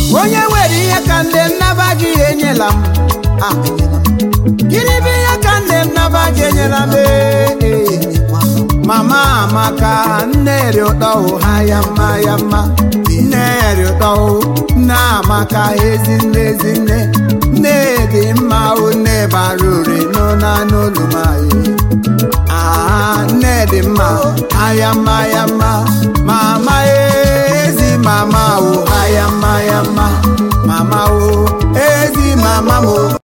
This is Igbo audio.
onye nwere ihe ka nne m naba gị enyela m Ah, gịnị bụ ihe ka nne m naba gị enyela m Ee, ee. mama amaka nne ri ụtọ hụ ha ya mma ya mma nne ri ụtọ hụ nne amaka ezi nne ezi nne nne dị mma hụ nne bara ure n'ụna n'olu m anyị Ah, nne dị mma aya mma ya mma mama ezi mama o aya mma ya mma mama o ezi mama mo